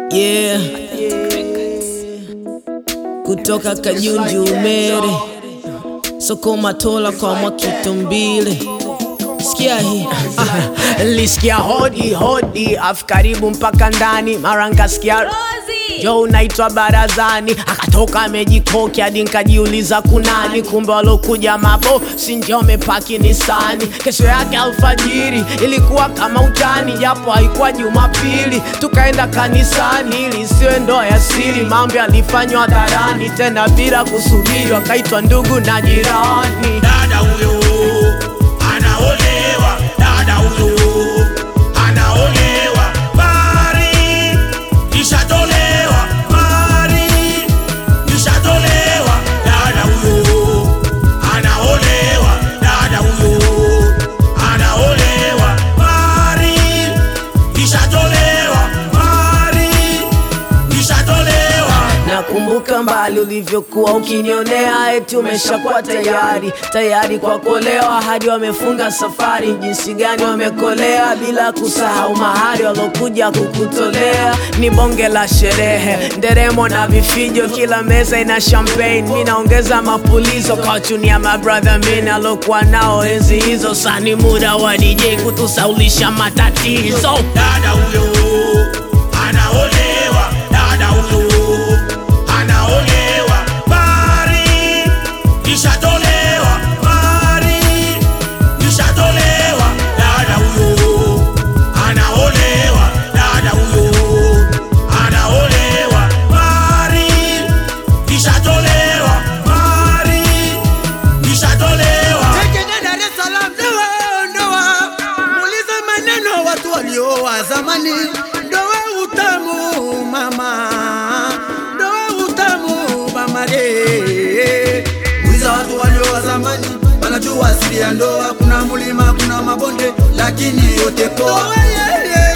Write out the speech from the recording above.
Yeah. Kutoka Kajunju Umere, soko Matola kwa Mwakitumbile. Sikia hii Ah, Lisikia hodi hodi afu karibu mpaka ndani, mara nkasikia jo unaitwa barazani, akatoka amejikoki hadi nkajiuliza kunani, kumbe walokuja mabo si ndio wamepaki Nisani. Kesho yake alfajiri ilikuwa kama utani, japo haikuwa Jumapili, tukaenda kanisani ili isiwe ndoa ya siri. Mambo yalifanywa hadharani, tena bila kusubiri, wakaitwa ndugu na jirani. dada huyo anaolewa, dada huyo anaolewa, mari ishatolewa, mari ishatolewa, dada huyo anaolewa, dada huyo anaolewa, mari ishatolewa, mari ishatolewa. Nakumbuka mbali ulivyokuwa ukinionea, eti umeshakuwa tayari tayari kwa kuolewa, hadi wamefunga safari. Jinsi gani wamekolea, bila kusahau mahari walokuja kukutolea. Ni bonge la sherehe, nderemo na vifijo, kila meza ina champagne. Mi naongeza mapulizo kwa chunia mabrother mimi alokuwa nao enzi hizo. Sani muda wa DJ kutusaulisha matatizo. dada huyo anaolewa, dada huyo anaolewa, mari ishatolewa, mari ishatolewa, dada huyo anaolewa, dada huyo anaolewa, mari ishatolewa, mari ishatolewa. Tekenya Dar es Salaam, ndoa ndoa, muulize maneno watu walioa zamani. Ndoa utamu mama, ndoa utamu mama de. Muuliza watu walioa zamani, wanajua asili ya ndoa. Kuna mulima, kuna mabonde, lakini yote poa. Ndoa, yeah, yeah.